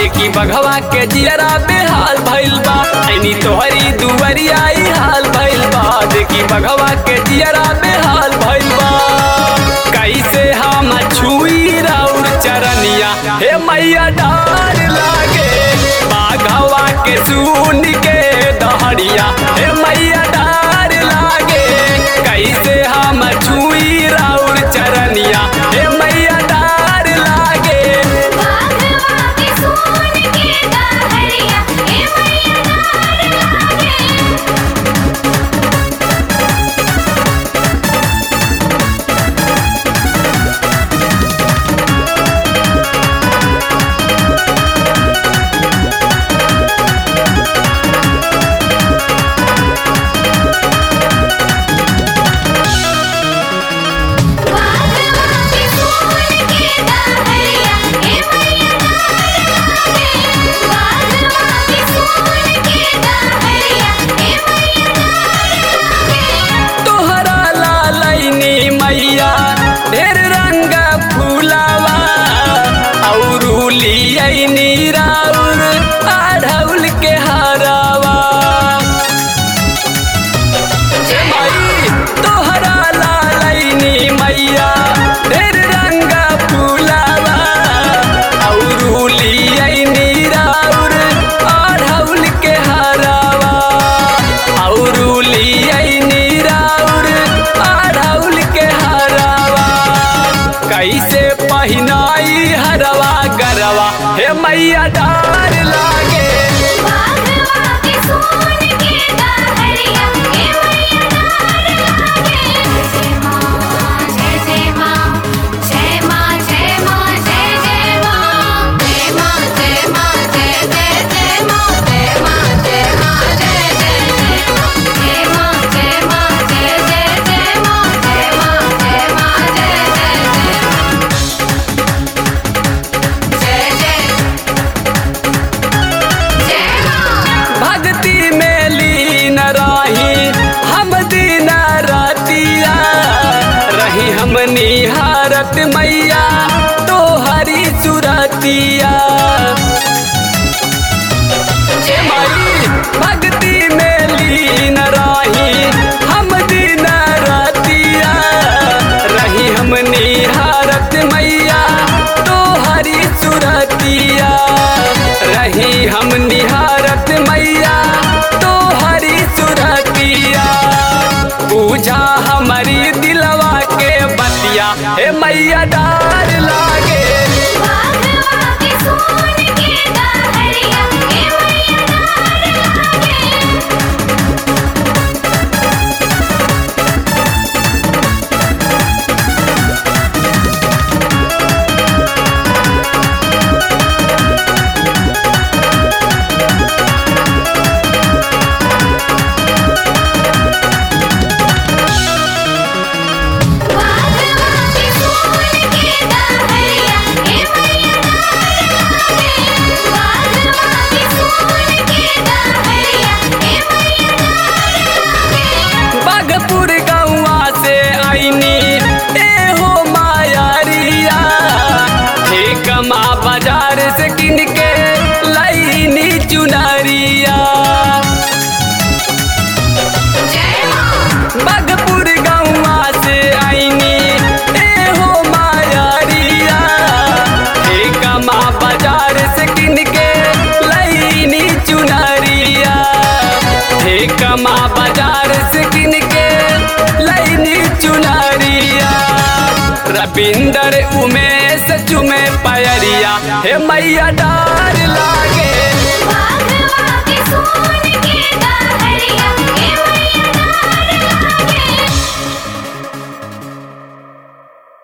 देखी बघवा के जियरा बेहाल भइल बा ऐनी तोहरी दुवरिया ई हाल भइल बा देखी बघवा के जियरा बेहाल भइल बा कैसे हम छुई राउर चरनिया हे मैया डार लागे बाघवा के सुन के दहड़िया हे मैया डार लागे कैसे हम छुई राउर चरनिया हे मैया डार लागे बाघवा के सोन के दहरिया ए मैया डार लागे बाघवा के सोन के दहरिया ए मैया डार लागे बाघवा के सोन के दहरिया ए मैया डार लागे तोहरा लालैनी मैया ढेर रंग फूलावा औरू लियनी राउर आढ़ौल के हरावा ए माई तोहरा लालैनी मैया ढेर रंग फूलावा औरू लियनी राउर आढ़ौल के हरावा औरू लियनी राउर आढ़ौल के हरावा कैसे पहिनाई हरवा गरवा हे मैया डार लागे बाघवा के सोन के दहरिया ए मैया डार लागे जय मां जय जय मां जय मां जय मां जय जय मां जय मां जय मां जय जय जय मां जय मां जय मां जय जय जय जय मां जय मां जय जय जय मां जय मां जय मां जय जय जय जय जय मां भक्ति में लीन रही हम दिन रतिया रही हम निहारत मैया तो हरी सुरतिया ए माई भक्ति में लीन रही हम दिन रतिया रही हम निहारत मैया तो हरी सुरतिया रही हम निहारत मैया तो हरी सुरतिया पूजा हमारी दिलवा के बतिया हे मैया डार लागे बाघवा के सोन के दहरिया ए मैया डार लागे बाघवा के सोन के दहरिया ए मैया डार लागे बाघवा के सोन के दहरिया ए मैया डार लागे बागपुर गौवा से आईनी ए हो मायारिया हे कमा बाजार से किन के लईनी चुनरिया जय मां बागपुर गौवा से आईनी ए हो मायारिया हे कमा बाजार से किन के लईनी चुनरिया हे कमा बाजार से किन के लईनी चुनरिया रविंदर उमेश चुमे पयरिया हे मैया डार लागे बाघवा के सोन